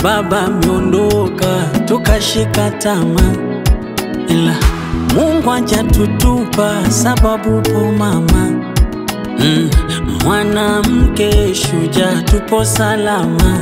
baba ameondoka, tukashika tamaa, ila Mungu hajatutupa sababu po mama mm, mwanamke shujaa, tupo salama.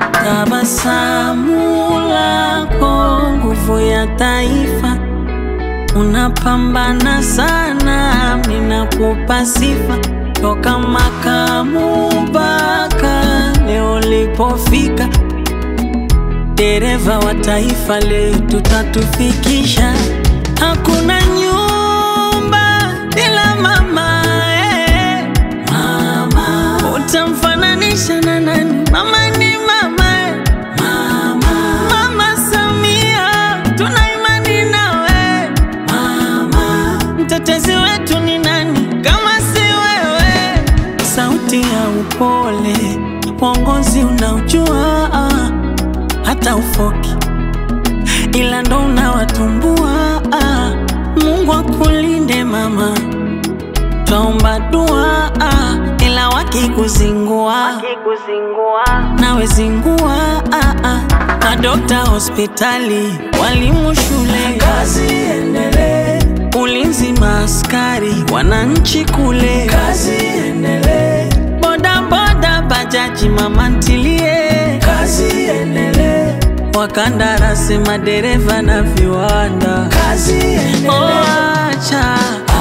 Tabasamu lako nguvu ya taifa, unapambana sana, minakupa sifa toka makamu mpaka leo lipofika, dereva wa taifa letu tatufikisha. Hakuna nyumba bila mama, eh. Mama utamfananisha na nani? Mama ni mama, eh. Mama, Mama Samia tuna imani nawe mama, mtetezi wetu ni nani kama si wewe? Sauti ya upole, uongozi unaojua ah, hata ufoki ila ndo unawatumbua ah. Mungu akulinde mama, twaomba dua ah, ila wakikuzingua nawe zingua ah, ah. Madokta hospitali, walimu shule, kazi endelee. Ulinzi maaskari, wananchi kule, kazi endelee. Boda boda, bajaji, mama ntilie, kazi endelee. Wakandarasi, madereva na viwanda, kazi endelee. Oh, acha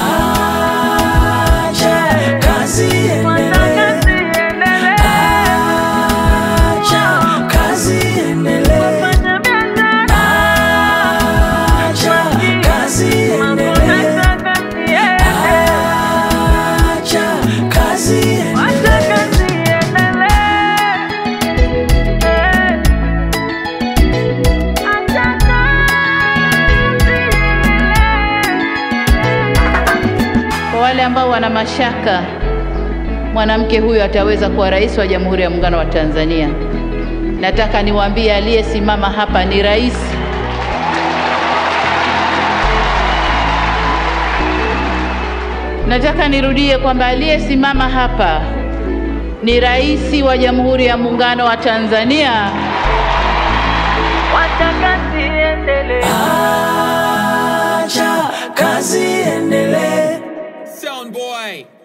acha kazi endelee. Acha kazi endelee. Acha kazi endelee. Acha kazi endelee. Kwa wale ambao wana mashaka mwanamke huyu ataweza kuwa rais wa Jamhuri ya Muungano wa Tanzania, nataka niwaambie aliyesimama hapa ni rais. Nataka nirudie kwamba aliyesimama hapa ni rais wa Jamhuri ya Muungano wa Tanzania. Acha kazi endelee. Sound boy.